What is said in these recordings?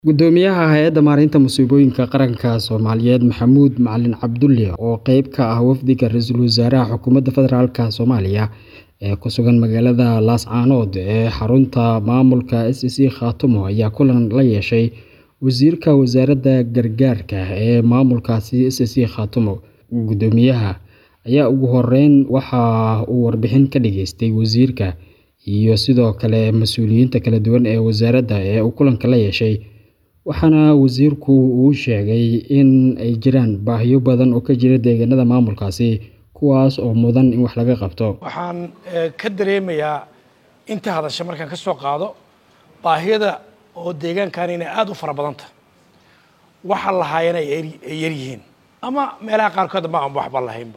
Guddoomiyaha Hay'adda Maareynta Musiibooyinka Qaranka Soomaaliyeed Maxamuud Macalin Cabdulle oo qayb ka ah wafdiga Ra'iisul Wasaaraha Xukuumadda Federaalka Soomaaliya ee ku sugan magaalada Laascaanood ee xarunta maamulka SEC Khartoum ayaa kulan la yeeshay Wasiirka Wasaaradda Gargaarka ee maamulkaasi SEC Khartoum. Guddoomiyaha ayaa ugu horreyn waxa uu warbixin ka dhageystay wasiirka iyo sidoo kale mas'uuliyiinta kala duwan ee wasaaradda ee uu kulanka la yeeshay, waxaana wasiirku uu sheegay in ay jiraan baahiyo badan oo ka jira deegaanada maamulkaasi, kuwaas oo mudan in wax laga qabto. waxaan ka dareemayaa inta hadasha markaan ka soo qaado baahiyada oo deegaankan inay aada u fara badan tahay waxa lahaayana ay yar yihiin ama meelaha qaarkood ma aan waxba lahaynba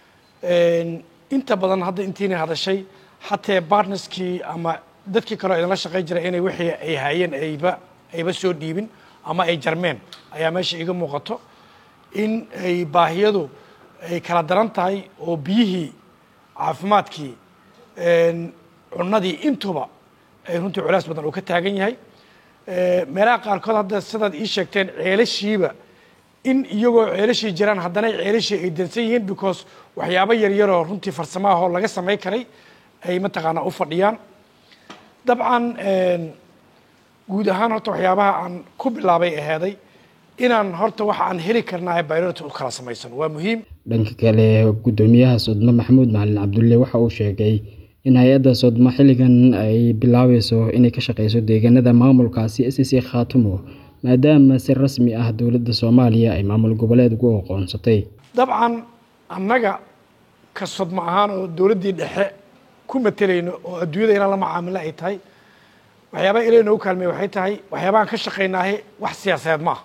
inta badan hadda intiina hadashay hatee partnerskii ama dadkii kaleo idinla shaqayn jiray inay wixii ay hayeen ayba ayba soo dhiibin ama ay jarmeen ayaa meesha iga muuqato in ay baahiyadu ay kala daran tahay oo biyihii caafimaadkii cunnadii intuba ay runtii culays badan uu ka taagan yahay meelaha qaarkood hadda sidaad ii sheegteen ceelashiiba in iyagoo ceelashii jiraan haddana ceelashii ay dansan yihiin because waxyaabo yaryaroo runtii farsamahoo laga samayn karay ay mataqaanaa u fadhiyaan dabcan guud ahaan horta waxyaabaha aan ku bilaabay aheeday inaan horta waxa aan heli karnaa priority u kala samaysan waa muhiim dhanka kale guddoomiyaha sodmo maxamuud macalin cabdulle waxa uu sheegay in hay-adda sodmo xilligan ay bilaabayso inay ka shaqeyso deegaanada maamulkaasi SEC Khartoum maadaama si rasmi ah dowladda Soomaaliya ay maamul goboleed ugu aqoonsatay dabcan annaga ka sodmo ahaan oo dowladdii dhexe ku matelayno oo adduunyada inaan la macaamilo ay tahay waxyaabaha ilaahay noogu kaalmey waxay tahay waxyaabahaan ka shaqaynaahe wax siyaasadeed ma aha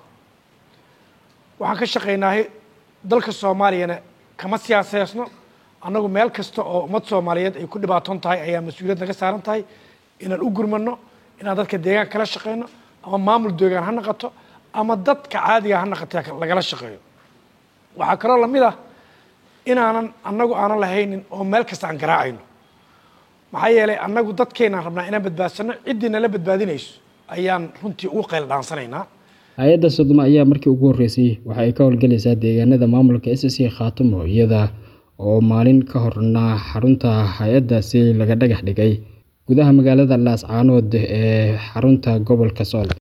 waxaan ka shaqaynaahe dalka soomaaliyana kama siyaaseysno annagu meel kasta oo ummad soomaaliyeed ay ku dhibaatoon tahay ayaa mas-uuliyad naga saaran tahay inaan u gurmano inaan dadka deegaanka kala shaqeyno ama maamul deegaan ha naqato ama dadka caadiga ha naqata lagala shaqeeyo waxaa kaloo lamid ah inaanan annagu aanan lahaynin oo meel kasta aan garaacayno maxaa yeelay annagu dadkeenaan rabnaa inaan badbaadsano ciddii nala badbaadinayso ayaan runtii ugu qayl dhaansanaynaa hay-adda sodmo ayaa markii ugu horreysay waxa ay ka howlgelaysaa deegaanada maamulka SEC Khartoum iyada oo maalin ka horna xarunta hay-addaasi laga dhagax dhigay gudaha magaalada Laascaanood ee xarunta gobolka Sool